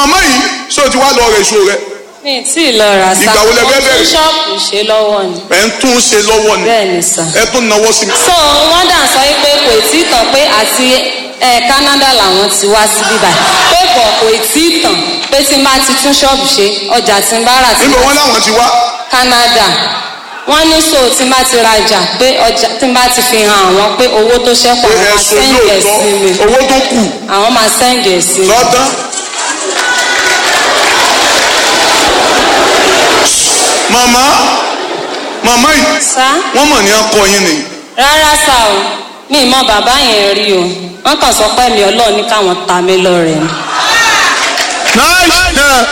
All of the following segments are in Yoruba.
màmá yìí ṣé o ti wá lọ rẹ̀ èso rẹ̀ mi ì tí ì lọ rà sá Ìgbà wo lẹ fẹ́ mo tún bẹ̀rẹ̀? ṣọ́ọ̀bù ṣe lọ́wọ́ ni ẹ̀ ń tún ṣe lọ́wọ́ ni bẹ́ẹ̀ ni sà. ẹ tún náwó sí mi. so wọ́n dà sọ pé kò tí ì tàn pé àti ẹ Canada làwọn ti wá sí bíbá pé bọ̀ kò tí ì tàn pé tí n bá ti tún ṣọ́ọ̀bù ṣe ọjà tí n bá rà tí níbo wọn láwọn ti wá Canada wọ́n ní so tí n bá ti rajà pé ọjà tí n bá ti fi hàn àwọn pé owó tó ṣẹ́kù pé àwọn máa ẹ̀sùn sẹ́ǹdì ẹ̀ lóòótọ́ sí mi owó tó kù àwọn máa sẹ́ǹdì ẹ̀ sí mi. lọ́tán. màmá màmá yìí sá wọ́n mọ̀ ní ọkọ yín ni rárá sá o mi ì mọ bàbá yẹn rí o wọ́n kàn sọ pé mi Ọlọ́run ní káwọn ta mí lọ́rẹ ni. nice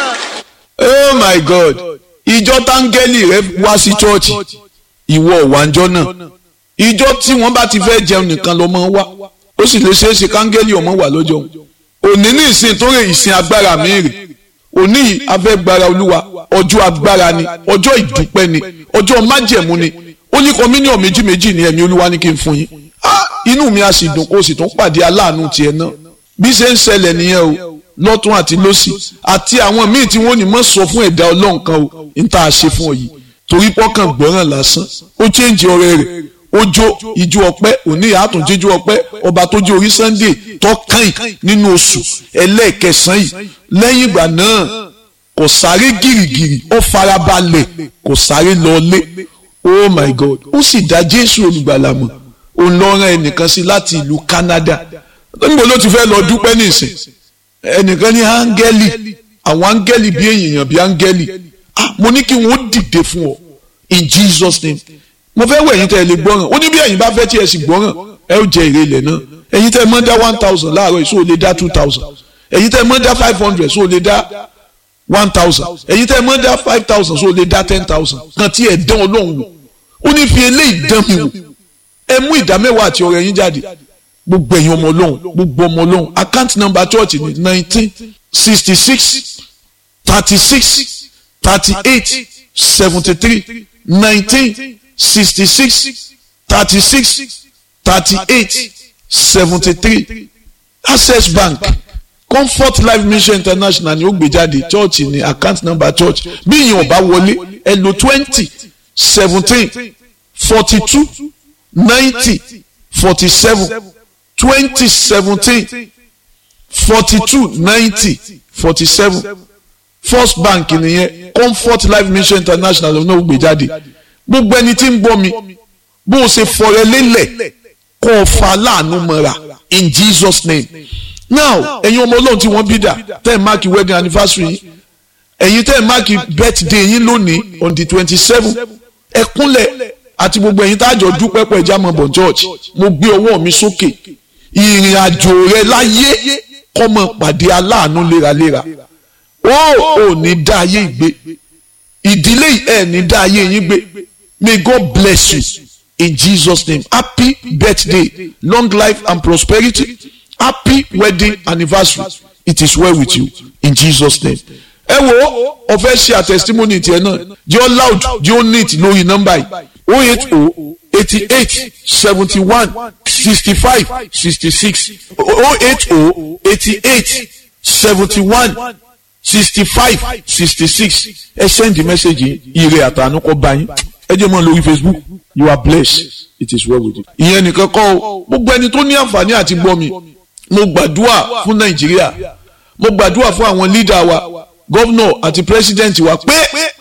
oh my god ìjọ táńgẹ́lì rẹ wá sí chọ́ọ̀chì ìwọ òwànjọ́ náà ìjọ tí wọ́n bá ti fẹ́ jẹun nìkan lọ́mọ wá ó sì lè ṣeé ṣe káńgẹ́lì ọmọ wà lọ́jọ́ òní ní ìsìn tó rè ìsìn agbára mi rè òní yìí afẹ́gbára olúwa ọjọ́ agbára ni ọjọ́ ìdúpẹ́ ni ọjọ́ májẹ̀mú ni ó ní kọ́míníọ̀ méjì méjì ni ẹ̀mí olúwa ní kí n fún yín Ah, inú mi á sì dùn kó o sì tún pàdé aláàánú tiẹ̀ náà bí ṣe ń ṣẹlẹ̀ nìyẹn o lọ́tún àti lọ́sì àti àwọn míì tí wọ́n ní mọ̀ sọ fún ẹ̀dá ọlọ́run kan o ní tá a ṣe fún ọ yìí torí pọ́kàn gbọ́ràn lásán ó chéǹjì ọ̀rẹ́ rẹ̀ ó jó ijó ọpẹ́ òní àtún jíjó ọpẹ́ ọba tó jó orí sunday tọ́kàn nínú oṣù ẹlẹ́ẹ̀kẹsàn yìí lẹ́yìn ìgbà náà kò sáré gìrìgìrì ó farabalẹ̀ kò sáré lọlé oh my god ó sì dá jésù olùgbàlà mọ̀ òun lọ rán ẹnìkan sí láti ìlú canada níbo ló ti fẹ́ lọ dúpẹ́ nísìn ẹnìkan ní áńgẹ́lì àwọn áńgẹ́lì bí èèyàn bí áńgẹ́lì ah mo ní kí wọ́n dìde fún ọ in jesus name mo fẹ́ wẹ̀ ẹ̀yin tẹ́ ẹ lè gbọ́ràn ó ní bí ẹ̀yin bá fẹ́ tí ẹ sì gbọ́ràn ẹ ó jẹ èrè ilẹ̀ náà ẹ̀yin tẹ́ ẹ mọ́ dá one thousand láàárọ̀ èso ò lè dá two thousand ẹ̀yin tẹ́ ẹ mọ́ dá five hundred so ò lè dá one thousand ẹ̀yin tẹ́ ẹ mọ́ dá five thousand so ò lè dá ten thousand kan tí ẹ dán ọlọ́run wò ó ní fi eléyìí dán mi wò ẹ mú ìdá mẹ́wàá àti ọrẹ yín jáde gbogbo ẹ̀yin ọmọ ọlọ́run gbogbo ọmọ ọlọ́run account number church ni nineteen sixty six thirty six thirty eight seventy three nineteen sixty six thirty six thirty eight seventy three access bank comfort life mission international ni ó gbé jáde church ni account number church bí ìyẹn ò bá wọlé ẹ lò twenty seventeen forty two ninety forty seven twenty seventeen forty two ninety forty seven first bank nìyẹn comfort life mission international ló náà gbé jáde gbogbo ẹni tí ń gbọ́ mi bó o ṣe fọrẹ lélẹ̀ kó o fa láàánú mọ́ra in jesus name now ẹ̀yin ọmọ ọlọ́run tí wọ́n bí dà tẹ́ ẹ̀ máàkì wedding anniversary yín ẹ̀yin tẹ́ ẹ̀ máàkì birthday yín lónìí on the twenty seven ẹ kúnlẹ̀ àti gbogbo ẹ̀yin tájọ dúpẹ́ pẹ̀ jámọ̀ bọ̀ church mo gbé ọwọ́ mi sókè ìrìn àjò rẹ láyé kọ́mọ pàdé aláàánú léraléra ó ò ní dá ayé ìgbé ìdílé ẹ̀ ní dá ayé yín gbé may God bless you in Jesus name happy birthday long life and prosperity happy wedding anniversary it is well with you in Jesus name ẹ wo ọfẹ ṣe àtẹsítímọ́nì tiẹ̀ náà jẹ́ ọ loud jẹ́ ọ neat lórí nọ́mbà yìí o eight o eighty eight seventy one sixty five sixty six o eight o eighty eight seventy one sixty five sixty six ẹ send the message yìí ire àtànú kọ bá yín ẹ jẹ́ mọ́ lórí Facebook you are blessed it is well with you. ìyẹn nìkan kọ́ o gbogbo ẹni tó ní àǹfààní àti gbọ́ mi mo gbàdúrà fún Nàìjíríà mo gbàdúrà fún àwọn leader wa gọ́vnọ̀ àti president wa pé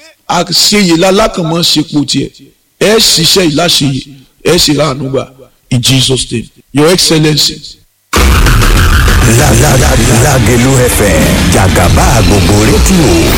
àṣeyè lálákànmọ́ ṣepò tiẹ̀ ẹ ṣiṣẹ́ ìláṣeyè ẹ sì ra àánú gbà in Jesus name your excellency. Lágẹ̀lú FM jàgàbá gbogbo rédíò